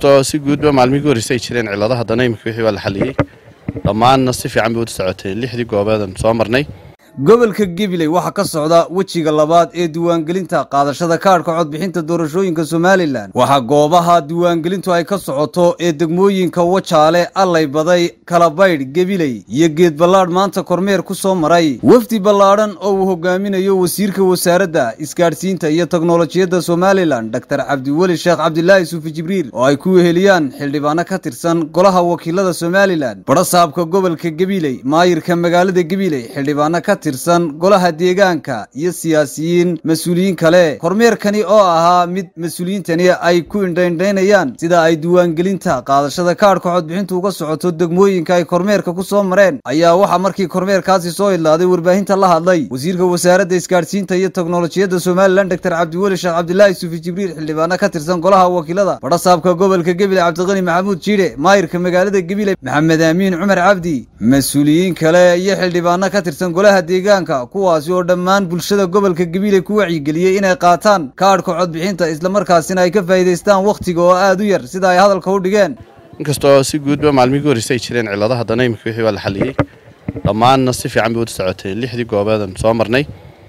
inkastoo si guudba maalmihii horreysay ay jireen cillado haddana iminka wixii waa la xaliyey dhammaanna si fiican bay u socoteen lixdii goobeedan soo marnay gobolka gabiley waxaa ka socda wejiga labaad ee diiwaangelinta qaadashada kaadhka codbixinta doorashooyinka somalilan waxaa goobaha diiwaangelintu ay ka socoto ee degmooyinka wajaale allay baday kalabaydh gabiley iyo geed ballaadh maanta kormeer ku soo maray wafdi ballaadhan oo uu hogaaminayo wasiirka wasaaradda isgaadhsiinta iyo teknolojiyadda somalilan doktor cabdiweli sheekh cabdilaahi suufi jibriil oo ay ku weheliyaan xildhibaano ka tirsan golaha wakiilada somalilan badhasaabka gobolka gabiley maayirka magaalada gabiley xildhibaano ka tirsan golaha deegaanka iyo siyaasiyiin mas-uuliyiin kale kormeerkani oo ahaa mid mas-uuliyiintani ay ku indhaindhaynayaan sida ay diiwaangelinta qaadashada kaadhka codbixintu uga socoto degmooyinka ay kormeerka ku soo mareen ayaa waxaa markii kormeerkaasi soo idlaaday warbaahinta la hadlay wasiirka wasaaradda isgaadhsiinta iyo teknolojiyadda somalilan doktor cabdiweli sheekh cabdilaahi suufi jibriil xildhibaano ka tirsan golaha wakiilada badhasaabka gobolka gebile cabdiqani maxamuud jiidhe maayirka magaalada gebile maxamed aamiin cumar cabdi mas-uuliyiin kale iyo xildhibaano ka tirsan golaha deegaanka kuwaasi oo dhammaan bulshada gobolka gabiley ku wacyigeliyey inay qaataan kaadhka codbixinta islamarkaasina ay ka faa'iidaystaan wakhtiga oo aad u yar sida ay hadalka u dhigeen inkastoo si guudba maalmihii horreysay ay jireen cillado haddana iminka wixii waa la xaliyey dhammaanna si fiican bay u socoteen lixdii goobeedan soo marnay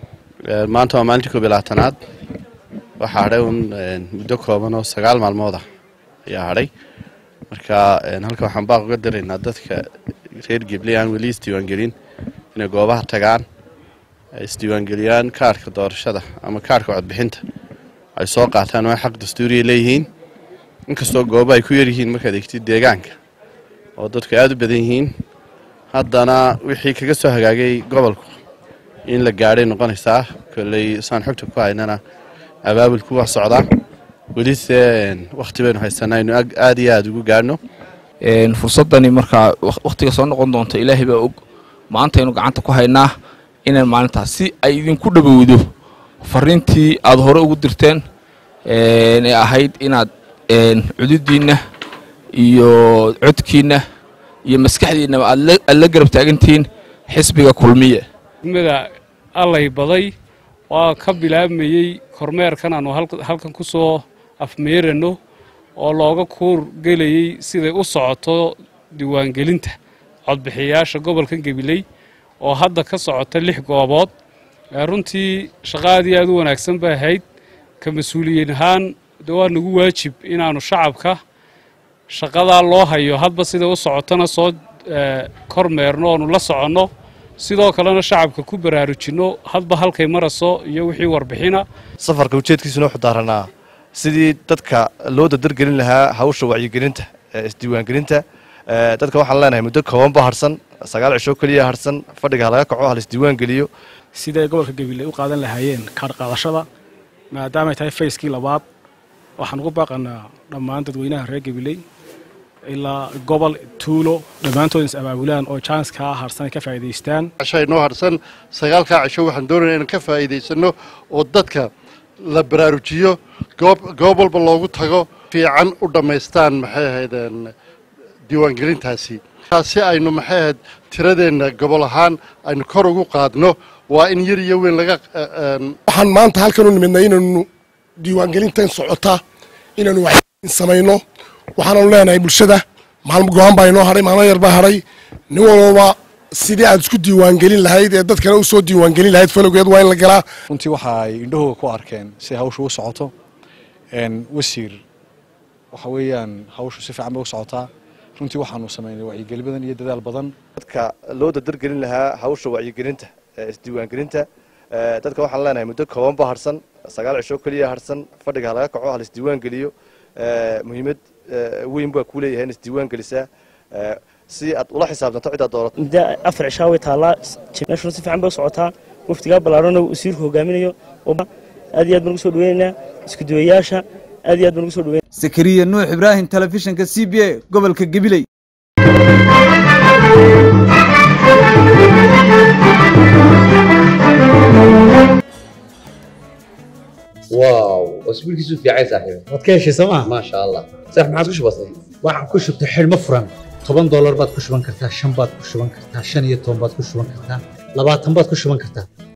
maanta waa maalintii koob iyo labaatanaad waxaa hadhay un muddo kooban oo sagaal maalmood ah ayaa hadhay marka halkan waxaan baaq uga diraynaa dadka reer gebley aan weli isdiiwaangelin inay goobaha tagaan ay isdiiwaangeliyaan kaadhka doorashada ama kaadhka codbixinta ay soo qaataan waa xaq dastuuriya leeyihiin inkastoo goobo ay ku yaryihiin markaad egtid deegaanka oo dadku aada u badan yihiin haddana wixii kaga soo hagaagay gobolku in la gaadhay noqonaysaa kolley saan xogta ku haynana abaabulku waa socdaa welise wakhti baynu haysanaa inu aada iyo aada ugu gaadhno fursadani markaa wakhtiga soo noqon doonta ilaahay baa og maantaynu gacanta ku haynaa inaan maalintaas si ay idinku dhowowdo fariintii aada hore ugu dirteen ee ahayd inaad cududiinna iyo codkiinna iyo maskaxdiinnaba aad la garab taagantihiin xisbiga kulmiye degmada allay baday waa ka bilaabmayey kormeerkan aanu halkan ku soo afmeerano oo looga kuur gelayey siday u socoto diiwaangelinta codbixiyayaasha gobolkan gabiley oo hadda ka socota lix goobood runtii shaqo aad iyo aad u wanaagsan bay ahayd ka mas-uuliyiin ahaan de waa nagu waajib inaannu shacabka shaqadaa loo hayo hadba siday u socotona soo kormeerno oonu la soconno sidoo kalena shacabka ku baraarujinno hadba halkay marayso iyo wixii warbixina safarka ujeedkiisuna wuxuu daaranaa sidii dadka loo dadargelin lahaa hawsha wacyigelinta isdiiwaangelinta dadka waxaan leenahay muddo kooban ba harsan sagaal cisho keliya harsan fadhiga halaga kaco hal isdiiwaan geliyo siday gobolka gabiley u qaadan lahaayeen kaadh qaadashada maadaamay tahay fayskii labaad waxaan ugu baaqanaa dhammaan dadweynaha reer gabiley ilaa gobol tuulo dhammaantood is abaabulaan oo janskaa harsan ay ka faa'iidaystaan casho inoo harsan sagaalkaa cisho waxaan doonaya inaan ka faa'iidaysanno oo dadka la baraarujiyo goob goob walba loogu tago fiican u dhammaystaan maxay ahaydeen diiwaangelintaasi si aynu maxay ahayd tiradeenna gobol ahaan aynu kor ugu qaadno waa in yar iyo weyn laga waxaan maanta halkan u nimidnay inaanu diiwaangelintan socota inaanu waxin samayno waxaananu leenahay bulshada maalmo go-aan baa inoo hadhay maalmo yar baa hadhay nin walbaba sidii aad isku diiwaangelin lahayd ee dadkana u soo diiwaangelin lahayd falowgeed waa in la galaa runtii waxa ay indhahooga ku arkeen si hawshu u socoto wasiir waxa weeyaan hawshu si fiican bay u socotaa runtii waxaanu samaynay wacyigeli badan iyo dadaal badan dadka loo dadargelin lahaa hawsha wacyigelinta isdiiwaangelinta dadka waxaan leenahay muddo kooban ba harsan sagaal cisho keliya harsan fadhiga halaga kaco hal isdiiwaan geliyo muhiimad weyn baa kuu leeyahay in isdiiwaan gelisaa si aad ula xisaabtanto cidaad doorato muddo afar cishaa way taallaa meeshuna si fiican bay u socotaa waftigaa ballaarhana wasiirku hogaaminayo aad iyo aad baan ugu soo dhaweynaynaa iskuduwayaasha aad iyo aad baan ugu soo dhaweynaa sakariya nuux ibraahim telefishinka c b a gobolka gabiley واو اسبوع كيسو في عايز صاحبي waad ka heshay sooma ما شاء الله صح ما عادش بسيط waxaan ku shubtay xidhmo furan toban doolar baad ku shuban kartaa shan baad ku shuban kartaa shan iyo toban baad ku shuban kartaa labaatan baad ku shuban kartaa